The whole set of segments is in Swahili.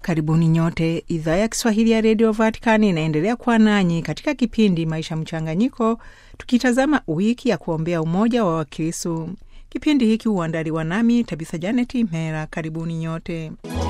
Karibuni nyote. Idhaa ya Kiswahili ya redio Vatikani inaendelea kuwa nanyi katika kipindi Maisha Mchanganyiko, tukitazama wiki ya kuombea umoja wa Wakristu. Kipindi hiki huandaliwa nami Tabitha Janeti Mera. Karibuni nyote.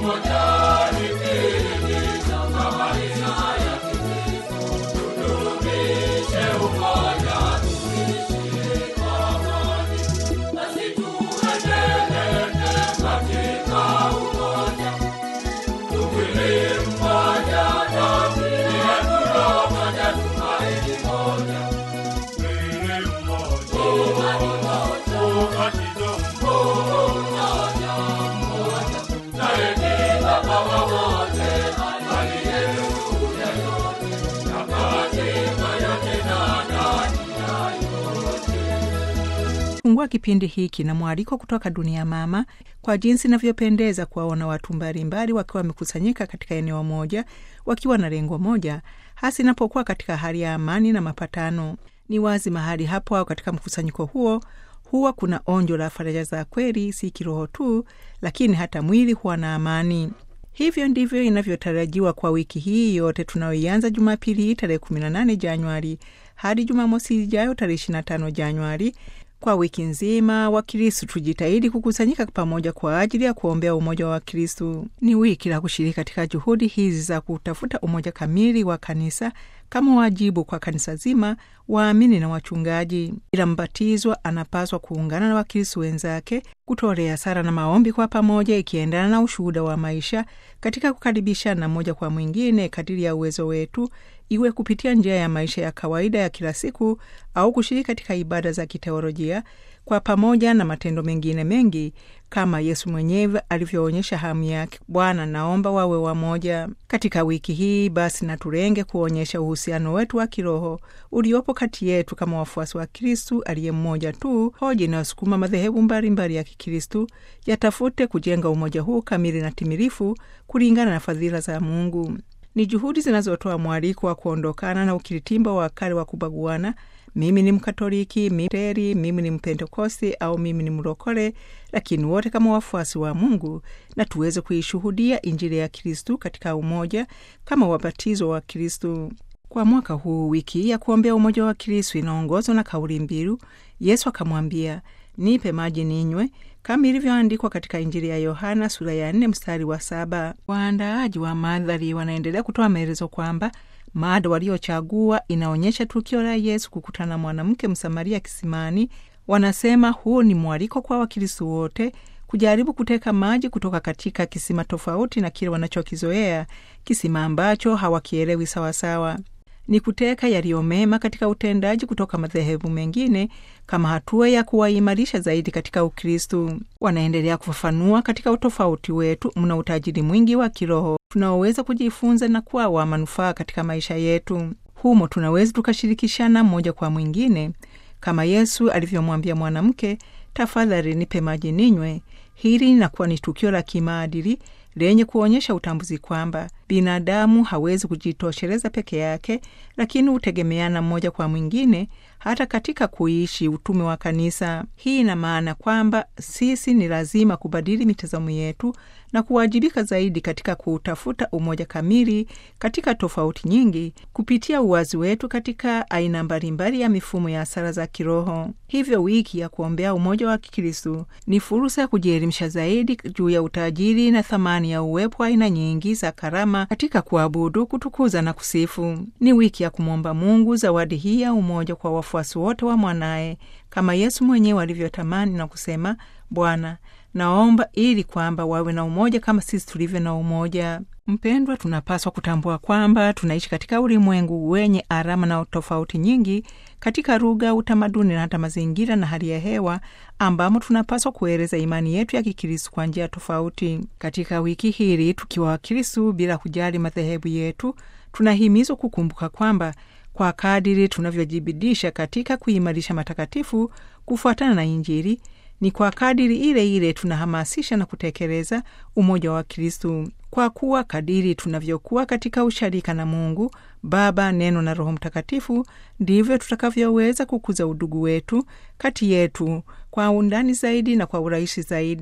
Fungua kipindi hiki na mwaliko kutoka Dunia Mama, kwa jinsi inavyopendeza kuwaona watu mbalimbali wakiwa wamekusanyika katika eneo moja, wakiwa na lengo moja, hasa inapokuwa katika hali ya amani na mapatano. Ni wazi mahali hapo au katika mkusanyiko huo huwa kuna onjo la faraja za kweli, si kiroho tu, lakini hata mwili huwa na amani. Hivyo ndivyo inavyotarajiwa kwa wiki hii yote tunayoianza Jumapili hii tarehe 18 Januari hadi Jumamosi ijayo tarehe 25 Januari. Kwa wiki nzima Wakristu tujitahidi kukusanyika pamoja kwa ajili ya kuombea umoja wa Wakristu. Ni wiki la kushiriki katika juhudi hizi za kutafuta umoja kamili wa kanisa kama wajibu kwa kanisa zima, waamini na wachungaji. Ila mbatizwa anapaswa kuungana na Wakristu wenzake kutolea sala na maombi kwa pamoja, ikiendana na ushuhuda wa maisha katika kukaribishana moja kwa mwingine kadiri ya uwezo wetu, iwe kupitia njia ya maisha ya kawaida ya kila siku au kushiriki katika ibada za kiteolojia kwa pamoja na matendo mengine mengi kama Yesu mwenyewe alivyoonyesha hamu yake. Bwana, naomba wawe wamoja. Katika wiki hii basi, na tulenge kuonyesha uhusiano wetu wa kiroho uliopo kati yetu kama wafuasi wa Kristu aliye mmoja tu. Hoja inayosukuma madhehebu mbalimbali ya Kikristu yatafute kujenga umoja huu kamili na timilifu kulingana na fadhila za Mungu. Ni juhudi zinazotoa mwaliko wa kuondokana na ukiritimba wa kale wa kubaguana mimi ni Mkatoliki, miteri, mimi ni Mpentekosti au mimi ni mlokole, lakini wote kama wafuasi wa Mungu na tuweze kuishuhudia Injili ya Kristu katika umoja kama wabatizo wa Kristu. Kwa mwaka huu, wiki ya kuombea umoja wa Kristu inaongozwa na kauli mbiu Yesu akamwambia, nipe maji ninywe, kama ilivyoandikwa katika Injili ya Yohana sura ya 4 mstari wa saba. Waandaaji wa madhari wanaendelea kutoa maelezo kwamba mada waliochagua inaonyesha tukio la Yesu kukutana na mwanamke Msamaria kisimani. Wanasema huu ni mwaliko kwa Wakristo wote kujaribu kuteka maji kutoka katika kisima tofauti na kile wanachokizoea, kisima ambacho hawakielewi sawasawa. Ni kuteka yaliyo mema katika utendaji kutoka madhehebu mengine kama hatua ya kuwaimarisha zaidi katika Ukristu. Wanaendelea kufafanua, katika utofauti wetu mna utajiri mwingi wa kiroho tunaoweza kujifunza na kuwa wa manufaa katika maisha yetu. Humo tunaweza tukashirikishana mmoja kwa mwingine, kama Yesu alivyomwambia mwanamke, tafadhali nipe maji ninywe. Hili linakuwa ni tukio la kimaadili lenye kuonyesha utambuzi kwamba binadamu hawezi kujitosheleza peke yake, lakini hutegemeana mmoja kwa mwingine hata katika kuishi utume wa kanisa. Hii ina maana kwamba sisi ni lazima kubadili mitazamo yetu na kuwajibika zaidi katika kuutafuta umoja kamili katika tofauti nyingi, kupitia uwazi wetu katika aina mbalimbali ya mifumo ya sala za kiroho. Hivyo wiki ya kuombea umoja wa Kikristu ni fursa ya kujielimisha zaidi juu ya utajiri na thamani ya uwepo wa aina nyingi za karama katika kuabudu, kutukuza na kusifu. Ni wiki ya kumwomba Mungu zawadi hii ya umoja kwa wafuasi wote wa mwanaye, kama Yesu mwenyewe alivyotamani na kusema, Bwana, naomba ili kwamba wawe na umoja kama sisi tulivyo na umoja. Mpendwa, tunapaswa kutambua kwamba tunaishi katika ulimwengu wenye alama na tofauti nyingi katika lugha, utamaduni na hata mazingira na hali ya hewa, ambamo tunapaswa kueleza imani yetu ya Kikristu kwa njia tofauti. Katika wiki hili, tukiwa Wakristu bila kujali madhehebu yetu, tunahimizwa kukumbuka kwamba kwa kadiri tunavyojibidisha katika kuimarisha matakatifu kufuatana na Injili, ni kwa kadiri ile ile tunahamasisha na kutekeleza umoja wa Kristu, kwa kuwa kadiri tunavyokuwa katika usharika na Mungu Baba, Neno na Roho Mtakatifu, ndivyo tutakavyoweza kukuza udugu wetu kati yetu kwa undani zaidi na kwa urahisi zaidi.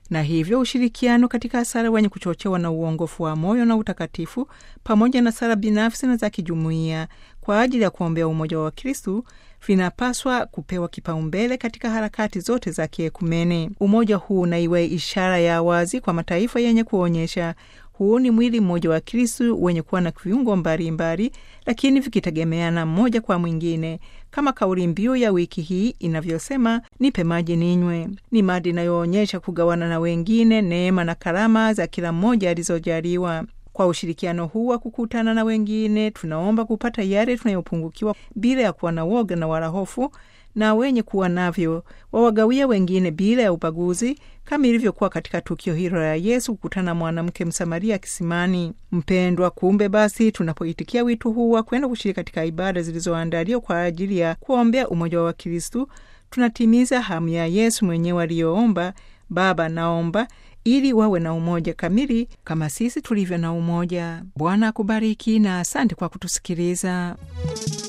na hivyo ushirikiano katika sala wenye kuchochewa na uongofu wa moyo na utakatifu pamoja na sala binafsi na za kijumuiya kwa ajili ya kuombea umoja wa Wakristu vinapaswa kupewa kipaumbele katika harakati zote za kiekumene. Umoja huu na iwe ishara ya wazi kwa mataifa yenye kuonyesha huu ni mwili mmoja wa Kristu wenye kuwa na viungo mbalimbali, lakini vikitegemeana mmoja kwa mwingine, kama kauli mbiu ya wiki hii inavyosema, nipe maji ninywe. Ni mada inayoonyesha kugawana na wengine neema na karama za kila mmoja alizojaliwa. Kwa ushirikiano huu wa kukutana na wengine, tunaomba kupata yale tunayopungukiwa bila ya kuwa na woga na wala hofu, na wenye kuwa navyo wawagawia wengine bila ya ubaguzi, kama ilivyokuwa katika tukio hilo la Yesu kukutana na mwanamke Msamaria kisimani. Mpendwa, kumbe basi, tunapoitikia wito huu wa kwenda kushiriki katika ibada zilizoandaliwa kwa ajili ya kuombea umoja wa Wakristu, tunatimiza hamu ya Yesu mwenyewe aliyoomba, Baba, naomba ili wawe na umoja kamili kama sisi tulivyo na umoja. Bwana akubariki na asante kwa kutusikiliza.